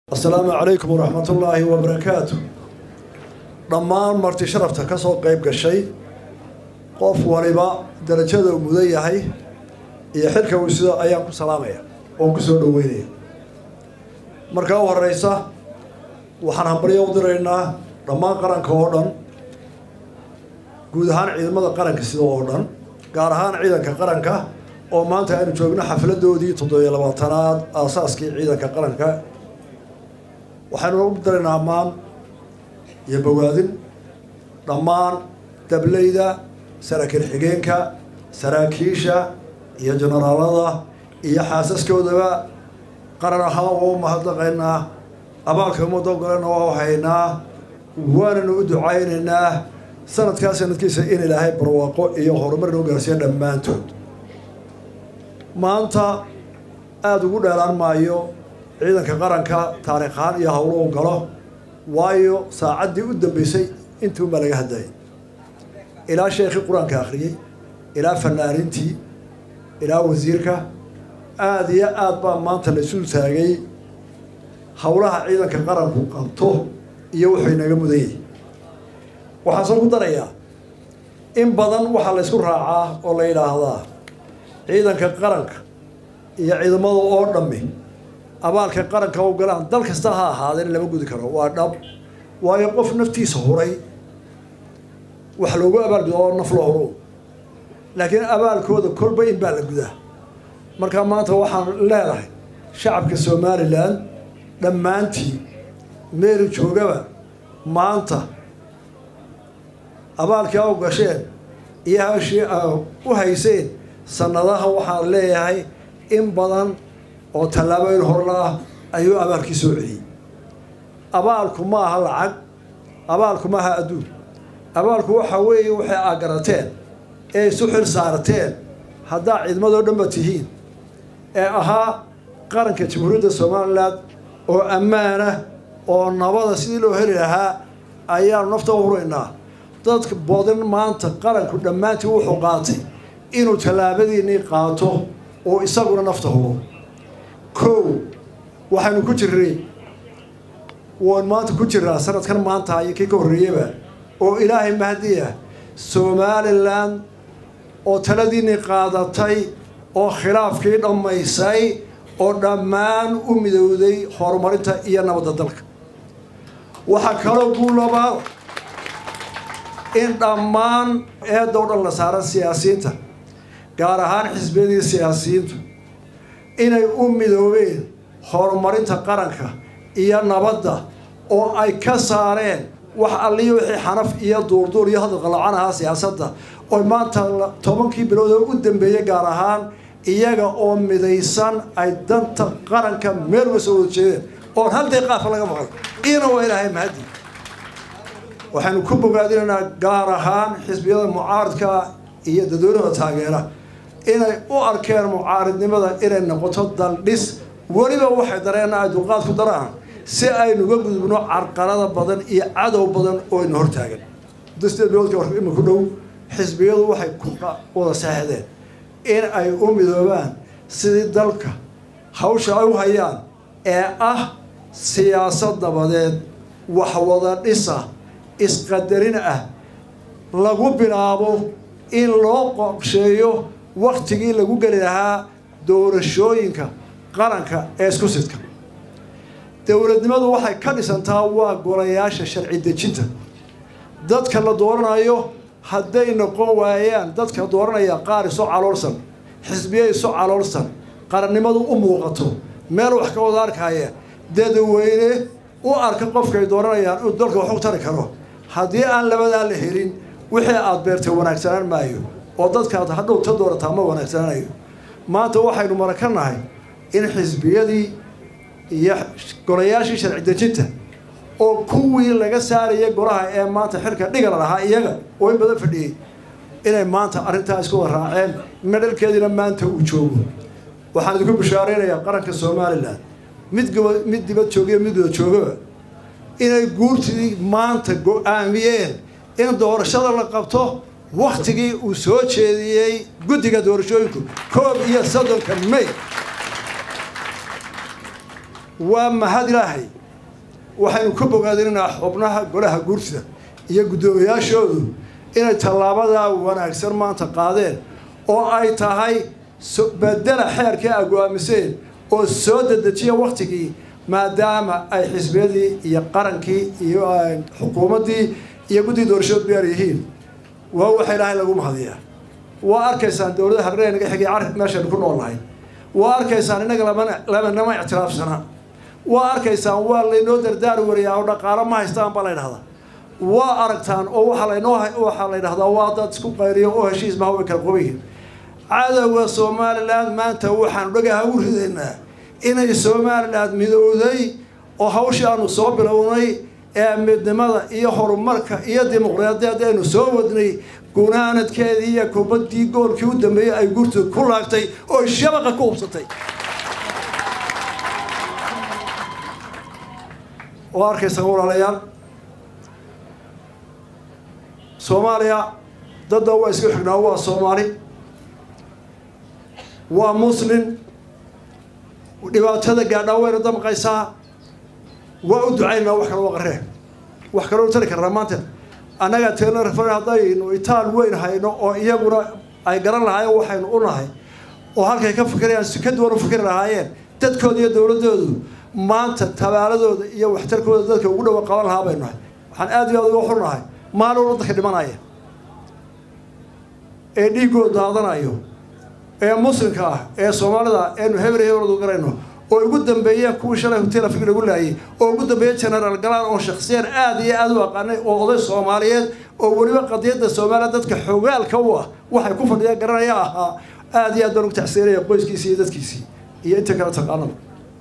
asalaamu calaykum waraxmat ullaahi wabarakaatu dhammaan marti sharafta ka soo qayb gashay qof waliba darajada uu mudan yahay iyo xilka uu sida ayaan ku salaamaya oon ku soo dhoweynaya markaa u horeysa waxaan hambaryo u diraynaa dhammaan qaranka oo dhan guud ahaan ciidamada qaranka sida oo dhan gaar ahaan ciidanka qaranka oo maanta aynu joogno xafladoodii toddobiyo labaatanaad aasaaskii ciidanka qaranka waxaynu u diraynaa ammaan iyo bogaadin dhammaan dableyda saraakiil xigeenka saraakiisha iyo jenaraalada iyo xaasaskoodaba qaran ahaan waa u mahadnaqaynaa abaalka ummadda ogolena waa u haynaa waananu u ducaynaynaa sanadkaa sanadkiisa in ilaahay barwaaqo iyo horumar noo gaarsiiya dhammaantood maanta aada ugu dheelaan maayo ciidanka qaranka taariikh ahaan iyo howlo u galo waayo saacaddii u dambeysay intuunbaa laga hadlayay ilaa sheekhii qur-aanka akhriyey ilaa fanaanintii ilaa wasiirka aada iyo aad baa maanta la isu taagay howlaha ciidanka qaranku qabto iyo wuxuu inaga mudan yahay waxaan soo ku darayaa in badan waxaa la ysku raacaa oo la yidhaahdaa ciidanka qaranka iyo ciidamada oo dhammi abaalka qaranka u galaan dal kasta ha ahaadeen lama gudi karo waa dhab waayo qof naftiisa huray wax loogu abaalguda oo naf loo huro laakiin abaalkooda kolba in baa la gudaa markaa maanta waxaan leedahay shacabka somalilan dhammaantii meeri joogaba maanta abaalkii a u gasheen iyo hashii a u hayseen sanadaha waxaan leeyahay in badan oo tallaabooyin horla ah ayuu abaalkii soo celiyey abaalku ma aha lacag abaalku ma aha adduun abaalku waxa weeye waxay aa garateen ee isu xil saarteen haddaa ciidamadoo dhanba tihiin ee ahaa qaranka jamhuuriyadda somalilan oo ammaana oo nabada sidii loo heli lahaa ayaanu nafta u huraynaa dadka badan maanta qaranku dhammaantii wuxuu qaatay inuu tallaabadiinii qaato oo isaguna nafta huro kow waxaynu ku jirnay waan maanta ku jirnaa sanadkan maanta iyo kii ka horreeyaba oo ilaahay mahdiya somalilan oo taladiinii qaadatay oo khilaafkii dhammaysay oo dhammaan u midowday horumarinta iyo nabadda dalka waxaa kaloo guulabaa in dhammaan eedda o dhan la saaran siyaasiyiinta gaar ahaan xisbiyadii siyaasiyiintu inay u midoobeen horumarinta qaranka iyo nabadda oo ay ka saareen wax alliyo wixii xanaf iyo duurduur iyo hadal qalacan ahaa siyaasadda oo maanta tobankii bilood oo u dambeeyey gaar ahaan iyaga oo midaysan ay danta qaranka meel uga soo wada jeedeen oon hal deeqaafa laga maqal iyana waa ilaahay mahadi waxaynu ku bogaadinaynaa gaar ahaan xisbiyada mucaaridka iyo dadweynaha taageera inay u arkeen mucaaridnimada inay noqoto daldhis weliba waxay dareenna ay dulqaad ku daraan si aynuga gudubno carqalada badan iyo cadow badan oo ina hortaagan muddo sideed biloodka war ima ku dhow xisbiyadu waxay ku wada saxdeen in ay u midoobaan sidii dalka hawsha ay u hayaan ee ah siyaasad nabadeed wax wada dhisa isqadarin ah lagu bilaabo in loo qorsheeyo waktigii lagu geli lahaa doorashooyinka qaranka ee isku sidka dowladnimadu waxay ka dhisantaa waa golayaasha sharci dejinta dadka la dooranayo hadday noqon waayaan dadka dooranaya qaar isu caloolsan xisbiye isu caloolsan qarannimadu u muuqato meel wax ka wada arkaya dadweyne u arka qofkay dooranayaan inuu dalka wax u tari karo haddii aan labadaa la helin wixii aada beertay wanaagsanaan maayo oo dadkaad hadhow ta doorataa ma wanaagsanaanayo maanta waxaynu maraka nahay in xisbiyadii iyo golayaashii sharci dejinta oo kuwii laga saaraya golaha ee maanta xilka dhigala lahaa iyaga oo in badan fadhiyey inay maanta arrintaa isku wada raaceen medhalkeediina maanta uu joogo waxaan idinku bishaaraynayaa qaranka somalilan mid mid dibad joogiyo mid wada joogaba inay guurtidii maanta go-aamiyeen in doorashada la qabto waktigii uu soo jeediyey guddiga doorashooyinku koob iyo soddonka may waa mahad ilaahay waxaynu ka bogaadinaynaa xubnaha golaha guurtida iyo guddoomiyaashoodu inay tallaabadaa wanaagsan maanta qaadeen oo ay tahay bedela xeerkii ay go-aamiseen oo soo dedejiya waktigii maadaama ay xisbiyadii iyo qarankii iyo xukuumaddii iyo guddii doorashood beer yihiin waa waxa ilaahay lagu mahadiyaa waa arkaysaan dowladda harree naga xigay car meeshaynu ku nool nahay waa arkaysaan innaga lama lamanama ictiraafsana waa arkaysaan waa laynoo dardaari wariyaa oo dhaqaalo ma haystaan baa la ydhahdaa waa aragtaan oo waxaa laynoo waxaa la ydhahdaa waa dad isku qayriyo oo heshiis maha way kala qobayihin cadowga somalilan maanta waxaanu dhagaha u ridaynaa inay somalilan midowday oo hawshii aanu soo bilownay ee midnimada iyo horumarka iyo dimuqraadiyadd aynu soo wadnay gunaanadkeedii iyo kubaddii goolkii u dambeeyey ay gurtu ku laagtay oo shabaqa ku hubsatay oo arkaysaa walaalayaal soomaaliya dadda waa iska xignaa waa soomaali waa muslim dhibaatada gaadhaa wayna damqaysaa waa u ducaynaa wax kale waa qaree wax kaloo tari karnaa maanta annaga teelrafan haddaynu itaal weyn hayno oo iyaguna ay garan lahaayeen waxaynu u nahay oo halkay ka fikirayaan si ka duwan u fikri lahaayeen dadkooda iyo dowladdoodu maanta tabaaladooda iyo waxtarkooda dadka ugu dhawa qaban lahaa baynu nahay waxaan aad iyo aad uga xunnahay maalin waddanka dhimanaya ee dhiiggooda daadanayo ee muslimka ah ee soomaalida eenu hebel hebeladu garayno oo ugu dambeeyeen kuwii shalay hotel afrig lagu laayay oo ugu dambeeyey genaraal galaan oo shaksiyan aada iyo aada u aqaanay oo oday soomaaliyeed oo weliba qadiyadda soomaaliya dadka xogaalka u ah waxay ku fadhiyaan garanaya ahaa aada iyo aad baan ugu tacsiinaya qoyskiisii iyo dadkiisii iyo inta kale taqaanada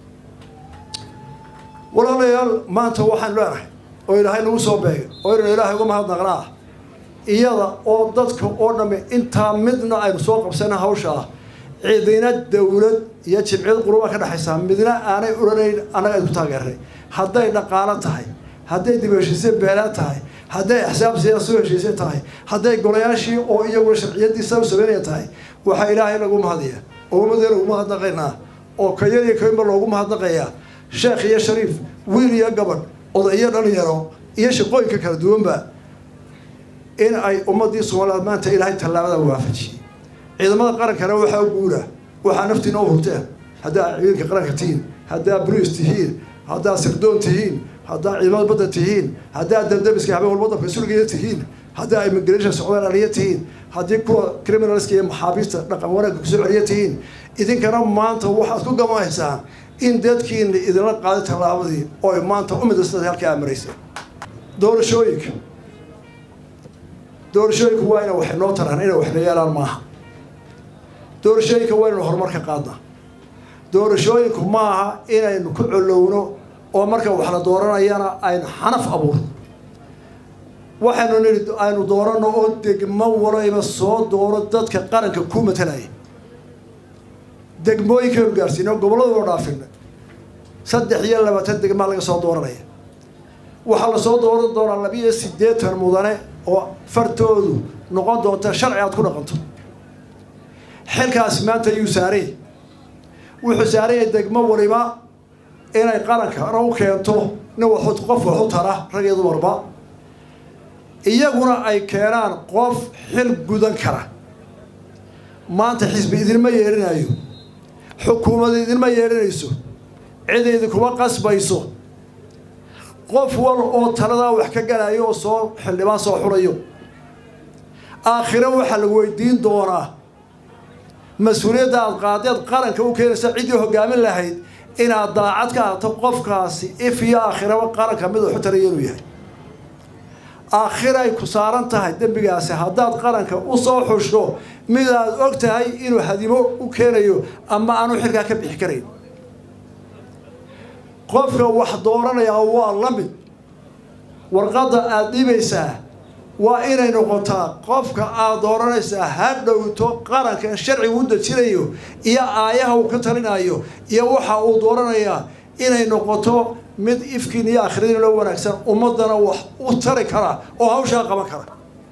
walaalayaal maanta waxaan leenahay oo ilaahay nagu soo beegay oo inaynu ilaahay uga mahadnaqnaa iyada oo dadka oo dhamme intaa midna aynu soo qabsana hawsha ah cidina dawlad iyo jimciyad qurubaa ka dhexaysaa midna aanay odhanayn annaga aynu ku taageernay hadday dhaqaalo tahay hadday dib heshiisye beelaa tahay hadday axsaab siyaasa soo heshiisye tahay hadday golayaashii oo iyaguna sharciyadiisa u sameynaya tahay waxaa ilaahay lagu mahadiya oo ummadeena ugu mahadnaqaynaa oo kayar iyo kaynba loogu mahadnaqayaa sheekh iyo shariif wiil iyo gabadh oday iyo dhalinyaro iyo shaqooyinka kala duwanba in ay ummadii soomaaliyeed maanta ilaahay tallaabada waafajiyey ciidamada qarankana waxaa u guura waxaa naftiina u hurteen haddaa ciidanka qaranka tihiin haddaa boliis tihiin haddaa sirdoon tihiin haddaa ciidamada badda tihiin haddaa dabdabiska habeen walba dabka sulgiya tihiin haddaa immigration socdaal aliya tihiin haddii kuwa criminalska iyo maxaabiista dhaqan wanaagga kusoo celiya tihiin idinkana maanta waxaad ku gamahaysaan in dadkiina idinla qaaday tallaabadii oo ay maanta u midastada halkaa amaraysa doorashooyinka doorashooyinku waa ina wax noo taraan inay waxna yeelaan maaha doorashooyinka waa inaynu horumar ka qaadnaa doorashooyinku maaha inaynu ku colowno oo marka wax la dooranayana aynu xanaf abuurno waxaynu nidhi aynu dooranno oo degmo walayba soo dooro dadka qaranka ku matalaya degmooyinkaynu gaarsiino gobolladu oo dhaafina saddex iyo labaatan degmaa laga soo dooranaya waxaa lasoo dooran doonaa labiiyo siddeetan mudane oo fartoodu noqon doonta sharci aad ku dhaqanto xilkaas maanta yuu saarey wuxuu saaraya degmo waliba inay qarankana u keento nin waxu qof waxu tara rag iyo dumarba iyaguna ay keenaan qof xil gudan kara maanta xisbi idinma yeerinayo xukuumad idinma yeerinayso cid idinkuma qasbayso qof wal oo taladaa wax ka galayo oo soo xildhibaan soo xurayo aakhiro waxaa lagu weydiin doonaa mas-uuliyadda aad qaadeed qaranka u keenaysa ciddii hoggaamin lahayd inaad daacad ka ahto qofkaasi if iyo aakhiraba qaranka mid waxu taraya inuu yahay aakhiray ku saaran tahay dembigaasi haddaad qaranka u soo xusho midaad og tahay inuu hadimo u keenayo ama aanu xilkaa ka bixi karayn qofka wax dooranayaa waa la mid warqadda aada dhibaysaa waa inay noqotaa qofka aada dooranaysaa ha dhowto qarankan sharcigu u dejinayo iyo aayaha uu ka talinayo iyo waxa uu dooranayaa inay noqoto mid ifkiin iyo akhridiin loo wanaagsan ummaddana wax u tari kara oo hawshaa qaban kara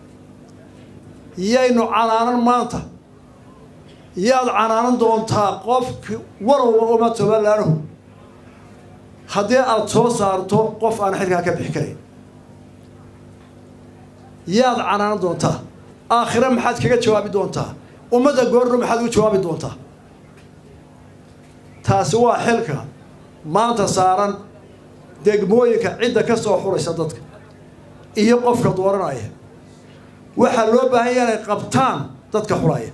yaynu canaanan maanta yaad canaanan doontaa qofki warowba uma tobalaanuhu haddii aada soo saarto qof aan xilkaa ka bixi karayn yaad canaanan doontaa aakhire maxaad kaga jawaabi doontaa ummadda goorno maxaad ugu jawaabi doontaa taasi waa xilka maanta saaran degmooyinka cidda ka soo xuraysa dadka iyo qofka dooranaya waxaa loo baahan yaha inay qabtaan dadka xulaya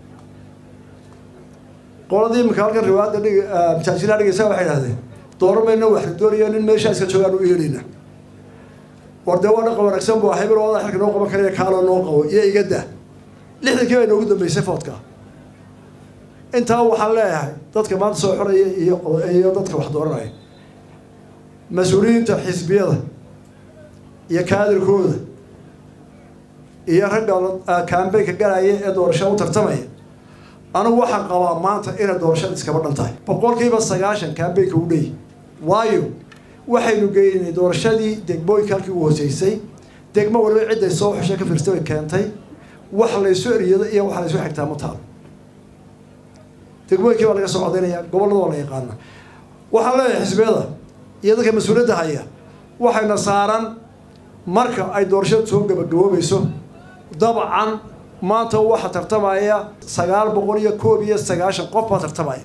qoladii iminka halkan riwaayadda dhig masaajilaa dhigaysa waxay idhahdeen dooran mayna waxna doonaya nin meeshaa iska joogaan u eelayna war dee waa dhaqa wanaagsan bu hebel wada xilka noo qaban karaya kaaloo noo qabo iyo iga daa lixdankii bay noogu dambeysay foodka intaa waxaan leeyahay dadka maanta soo xoraya iyo iyo dadka wax dooranaya mas-uuliyiinta xisbiyada iyo kaadirkooda iyo ragga kambeynka galaya ee doorashada u tartamaya anigu waxaan qabaa maanta inay doorashada iskaba dhan tahay boqolkiiba sagaashan kambeynka u dheyi waayo waxaynu geynay doorashadii degmooyinka halkii u hooseysay degmo waliba cidday soo xushay ka fiirsta bay keentay wax laysu eriyado iyo wax laysu xigtaa ma taalo degmooyinkii baa laga soo codaynaya gobollada waa la yaqaana waxaan leeyahay xisbiyada iyo dadka mas-uuliyadda haya waxayna saaran marka ay doorashada soo gabagaboobayso dabcan maanta waxaa tartamaya sagaal boqol iyo koob iyo sagaashan qof baa tartamaya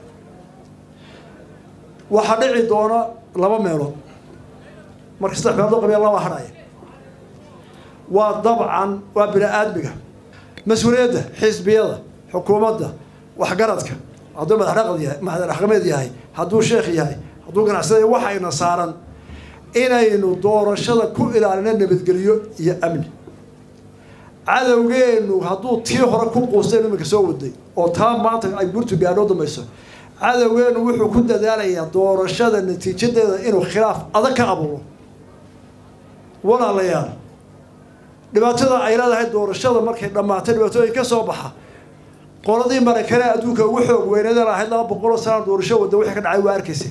waxaa dhici doona laba meelood marka saddex meelood loo qabiya laba hadhaya waa dabcan waa bini aadmiga mas-uuliyadda xisbiyada xukuumadda waxgaradka hadduu madaxdhaqad yahay madaxdhaqameed yahay hadduu sheekh yahay hadduu ganacsada waxayna saaran inaynu doorashada ku ilaalino nabadgelyo iyo amni cadowgeenu hadduu tii hore ku quustaynu iminka soo waday oo taa maanta ay burtu gaadhoo dambayso cadowgeenu wuxuu ku dadaalayaa doorashada natiijadeeda inuu khilaaf adag ka abuuro walaalayaal dhibaatada ay leedahay doorashada markay dhammaatay dhibaatooyin ka soo baxa qoladii marakane adduunka ugu xoog weynadan ahayd laba boqoloo sanaa doorasho wadda wixii ka dhacay waa arkaysa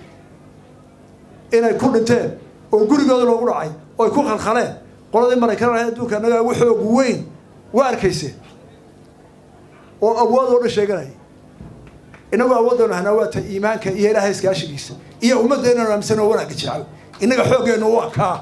inay ku dhinteen oo gurigooda loogu dhacay oo ay ku khalkhaleen qoladii marakane ahayd adduunka annaga ugu xoog weyn waa arkaysa oo awood oo dhan sheeganaya inagoo awoodaynu hanaa waa ta iimaanka iyo ilaahay iskaashigiisa iyo ummadda inaynu aaminsan oo wanaagga jecel innaga xooggeenu waa kaa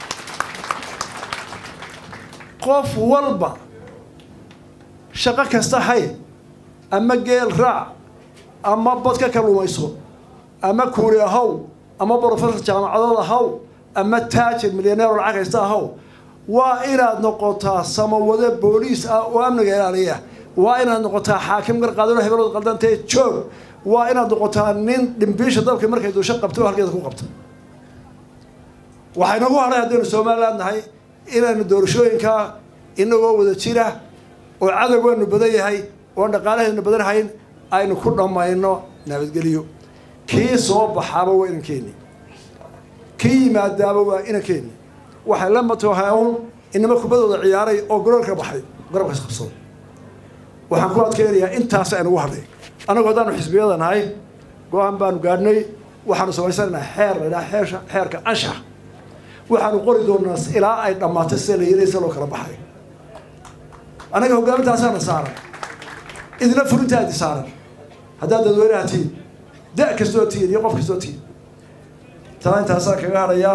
qof walba shaqo kasta hay ama geel raac ama bad ka kalumayso ama kuuri ahaw ama brofesor jaamacadood ahaw ama taajir milyaneer lacag haysta ahaw waa inaad noqotaa samawade booliis ah oo amniga ilaaliya waa inaad noqotaa xaakim garqaadano hebelood qaldantee joog waa inaad noqotaa nin dhimbiisha dalka markay duusho qabto oo halkeeda ku qabta waxaynagu hadhay haddaynu somaliland nahay inaynu doorashooyinkaa inagoo wada jira oo cadowgeenu badan yahay oon dhaqaalaheenu badan hayn aynu ku dhammayno nabadgelyo kii soo baxaaba waa inankeeni kii yimaadaaba waa inankeeni waxay la matoohaun inama kubadooda ciyaaray oo garoonka baxay garabkaas qabsada waxaan ku adkeynayaa intaas aynugu hadhay annagu haddaanu xisbiyada nahay go-aan baanu gaadhnay waxaanu samaysanaynaa xeer laydhaha xeesha xeerka anshax waxaanu qori doonaa ilaa ay dhammaatay sida la yiraysa loo kala baxay annaga hoggaamintaasana saaran idina furintaadi saaran haddaad dadweynaha tihiin da kastoo tihiin iyo qof kastoo tihiin taa intaasaan kaga hadhayaa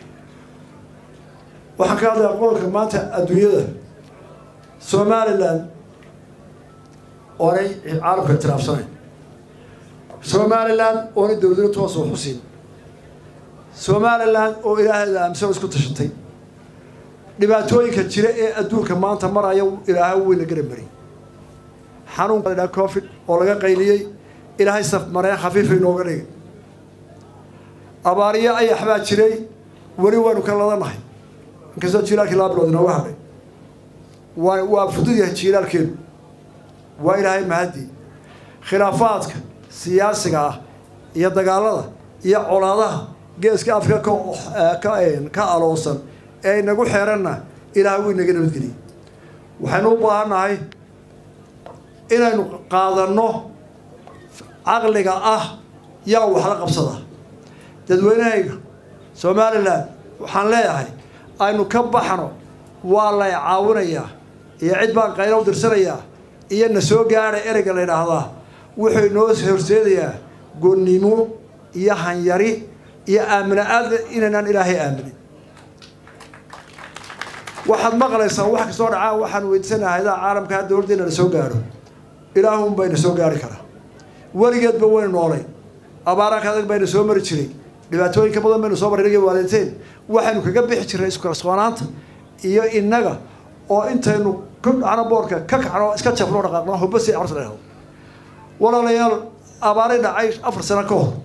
waxaan ka hadlayaa qodolka maanta adduunyada somalilan oonay caalamka itiraafsanayn somalilan oonay dowladna toos oo xusin somalilan oo ilaaheeda aaminsan oo isku tashatay dhibaatooyinka jira ee adduunka maanta maraya ilaahay weyna garamari xanuunka ladhaha covid oo laga qayliyey ilaahay saf mareen khafiifa inooga dhigay abaariyo ayax baa jiray weli waanu ka ladanahay inkastoo jiilaalkii laba bilood inooga hadhay waa waa fudud yahay jiilaalkeenu waa ilaahay mahaddi khilaafaadka siyaasiga ah iyo dagaalada iyo colaadaha geeska afrika ka ka aloosan ee inagu xeeranna ilaahay wuu inaga nabadgeliyey waxaynu u baahannahay inaynu qaadanno caqliga ah yaa wax la qabsada dadweynahayga somalilan waxaan leeyahay aynu ka baxno waa lay caawinayaa iyo cid baan qaylo u dirsanayaa iyo na soo gaadha ereyga la yidhaahdaa wuxuu inoo horseedayaa gonnimo iyo hanyari iyo aamina aada inaynaan ilaahay aaminin waxaad maqlaysaa wax kastoo dhacaa waxaan weydiisanaha hayadaha caalamka dowladda inana soo gaadho ilaahun bayna soo gaari karaa weligeedba waynu noolay abaaraanka adag bayna soo mari jiray dhibaatooyinka badan baynu soo marray inaga waaliditeen waxaynu kaga bixi jirnay iskalsoonaanta iyo innaga oo intaynu ku dhacno boorka ka kacno iska jafno dhaqaaqno hubasi carus dhahdo walaalayaal abaaray dhacay afar sano ka hor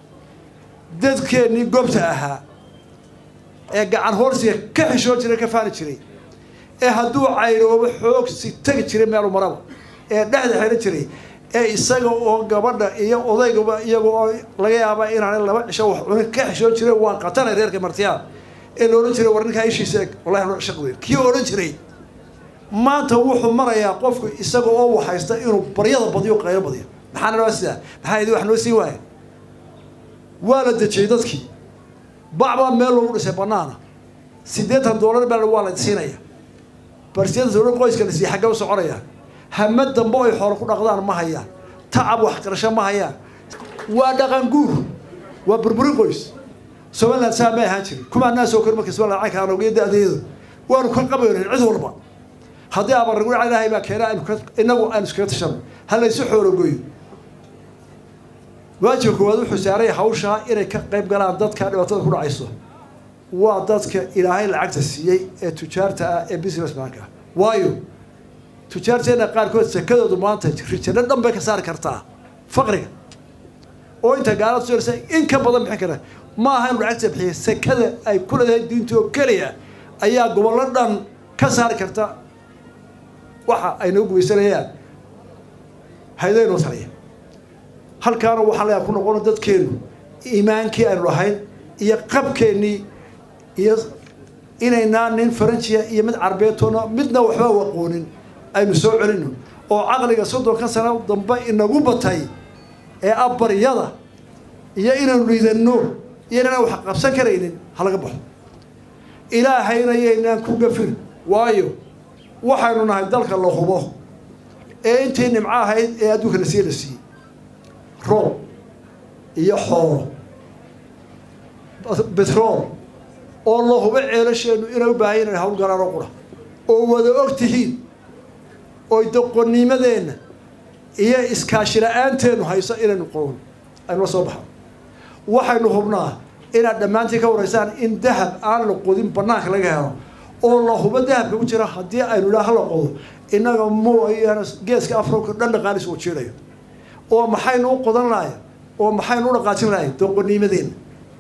dadkeennii goobta ahaa ee gacan hoorsiga ka xishoo jiray ka faani jiray ee hadduu cayroobo xoogsi tegi jiray meelu maraba ee dhexda xidhan jiray ee isaga oo gabadha iyo odaygaba iyaga oo laga yaaba inaanay laba cisho wax cunin ka xishoo jiray waan qatanay reerka martiyaa ee la odhan jiray war ninkaa ishiisa eg wallahi ano shaq weyn kii odhan jiray maanta wuxuu marayaa qofku isaga oo waxaysta inuu baryada badiyo qaylo badiyo maxaa naloo sidaa maxaa idi wax noo sii waaya waa la dejiyey dadkii bacbaa meel lagu dhisay banaana siddeetan doolar baa waa la siinaya barsideetan doolar qoyska la siiyey xaggee u soconaya hama dambe ay xoolo ku dhaqdaan ma hayaan tacab waxqarasho ma hayaan waa dhaqan guur waa burburin qoys somaliland saa ma ahaan jirin kumaa naa soo kori marka somaliland caynka anogiyo da-deedu waanu ka qabaynayn cid walba haddii abarnagu ilaahay baa keena aynu ka inagu aynu iskaga tashano ha laysu xoologoyo waajibka koowaad wuxuu saaraya hawshaa inay ka qayb galaan dadka dhibaatada ku dhacayso waa dadka ilaahay lacagta siiyey ee tujaarta ah ee business manka ah waayo tujaarteena qaarkood sakadoodu maanta rijano dhan bay ka saari kartaa faqriga oo inta gaalada soo in ka badan bixin kara ma aha inu lacagta bixiya sakada ay ku leedahay diinta oo keliya ayaa gobollo dhan ka saari karta waxa ay noo gumaysanayaan haydaynoo taliya halkaana waxaa layaa ku noqono dadkeennu iimaankii aynu lahayn iyo qabkeennii iyo inaynaan nin faranjiya iyo mid carbeetoona midna waxba waqoonin aynu soo celino oo caqliga soddonka sano dambe inagu batay ee abbaryada iyo inaynu liidanno iyo inaan wax qabsan karaynin halaga baxo ilaahayna yaynaan ku gafin waayo waxaynu nahay dalka la hubo ee intii nimco ahayd ee adduunka la siiye la siiyey roob iyo xoolo betrool oo la hubo ceelasheennu inay u baahan yahin hawl galaan oo qura oo wada og tihiin oy doqonnimadeenna iyo iskaashi la-aanteenu hayso inaynu qoon aynula soo baxno waxaynu hubnaa inaad dhammaantiin ka waraysaan in dahab aan la qodin banaanka laga helo oo la hubo dahabka ku jira haddii aynu idhaa hala qodo innaga mooyaane geeska afrika dhan dhaqaalis uu jiirayo oo maxaynu u qodan lahay oo maxaynu u dhaqaajin lahay doqonnimadeenna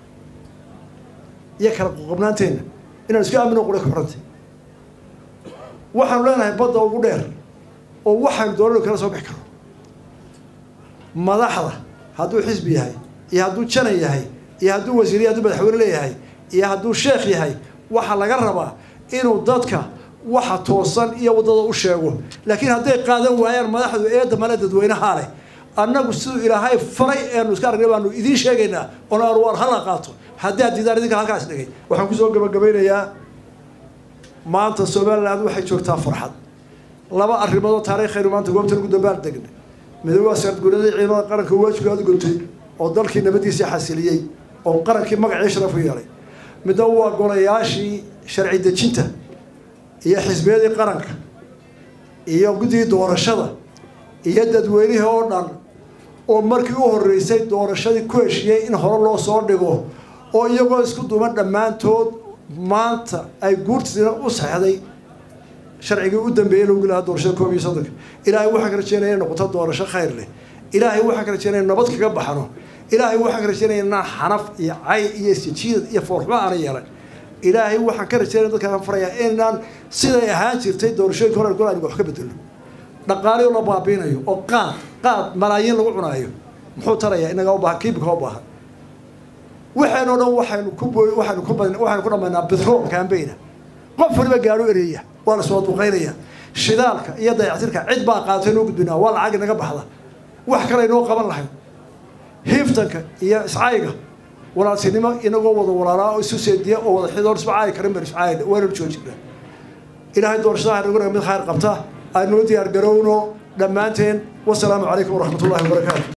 iyo kala qoqobnaanteenna inaan isku aamino qura ka xorantay waxaanu leenahay badda ugu dheer oo waxaynu doonanu kala soo bixi karno madaxda hadduu xisbi yahay iyo hadduu janan yahay iyo hadduu wasiiriya hadduu madaxweyne leeyahay iyo hadduu sheekh yahay waxaa laga rabaa inuu dadka waxa toosan iyo waddada u sheego laakiin hadday qaadan waayaan madaxdu eedda male dadweynahaa leh annagu siduu ilaahay faray eenu iska aragnay baanu idiin sheegaynaa oon aan war hala qaato haddii aad diidaan idinka halkaas dhigay waxaan kusoo gabagabaynayaa maanta somaliland waxay joogtaa farxad laba arrimood oo taariikhaynu maanta goobtan ugu dambaal degnay midoobe waa sardguuladii ciidamada qaranka waajibkooda guntay oo dalkii nabadiisii xasiliyey oo qarankii magacii sharaf u yeelay midna waa golayaashii sharci dejinta iyo xisbiyadii qaranka iyo guddigii doorashada iyo dadweynihii oo dhan oo markii u horreysay doorashadii ku heshiyey in hore loo soo dhigo oo iyagoo isku duuban dhammaantood maanta ay guurtiina u saxday sharcigii u dambeeyey lagu lahaa doorashada koob iyo soddonka ilaahay waxaan ka rajeynaya inay noqoto doorasho khayr leh ilaahay waxaan ka rajeynaya nabad kaga baxno ilaahay waxaan ka rajeynaya inaan xanaf iyo cay iyo isjiidad iyo foorxumo aana yeelan ilaahay waxaan ka rajeynaya dadkaan farayaa inaan siday ahaan jirtay doorashooyinka hore gol aynu wax ka bedelno dhaqaaliyo la baabiinayo oo qaad qaad malaayiin lagu cunaayo muxuu tarayaa inagaa u baahan kiibika u baahan waxaanoo dhan waxaynu ku booy waxaynu ku badin waxaynu ku dhammaynaa bitrool kaambeyna qof waliba gaadho ereeya waa la soo duqaynaya shidaalka iyo dayactirka cid baa qaatay noo gudbinaa waa lacag inaga baxda wax kale inoo qaban lahayd hiiftanka iyo iscayga walaaltinimo inagoo wada walaalaa oo isu seediya oo wada xidoon isma caayi karin ban iscaay waynanu joojina ilaahay doorashada ha nagu mid khayr qabta aynuu diyaar garowno dhammaanteen wasalaamu calaykum waraxmat ullahi wabarakaatu